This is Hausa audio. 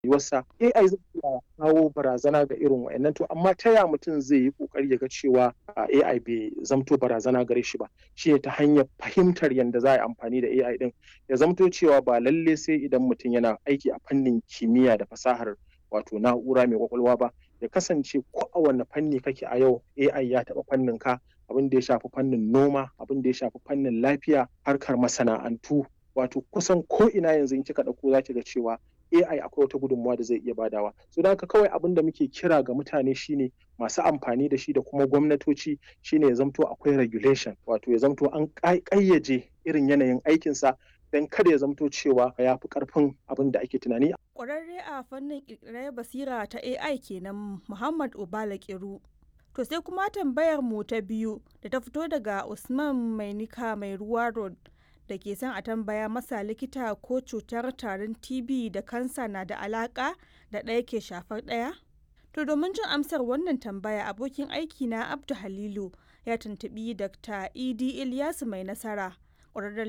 rayuwarsa AI zai iya kawo barazana ga irin wa'annan to amma ta ya mutum zai yi kokari ya ga cewa AI bai zamto barazana gare shi ba shi ta hanyar fahimtar yadda za a yi amfani da AI din ya zamto cewa ba lalle sai idan mutum yana aiki a fannin kimiyya da fasahar wato na'ura mai kwakwalwa ba ya kasance ko a wanne fanni kake a yau AI ya taɓa fannin ka abin da ya shafi fannin noma abin da ya shafi fannin lafiya harkar masana'antu wato kusan ko ina yanzu in kika ɗauko za ki ga cewa AI akwai wata gudunmawa da zai iya badawa so don haka kawai abin da muke kira ga mutane shine masu amfani da shi da kuma gwamnatoci shine ya zamto akwai regulation wato ya zamto an ƙayyaje irin yanayin aikinsa don kada ya zamto cewa ya fi ƙarfin abin da ake tunani. Ƙwararre a fannin ƙirƙirar basira ta AI kenan Muhammad Obala Kiru. To sai kuma tambayar mu ta biyu da ta fito daga Usman Mainika mai ruwa road da ke son a tambaya masa likita ko cutar tarin TB da kansa na da alaka da ɗaya ke shafar ɗaya? To domin jin amsar wannan tambaya abokin aiki na Abdu Halilu ya tuntubi Dr. Idi Ilyasu mai nasara ƙwararren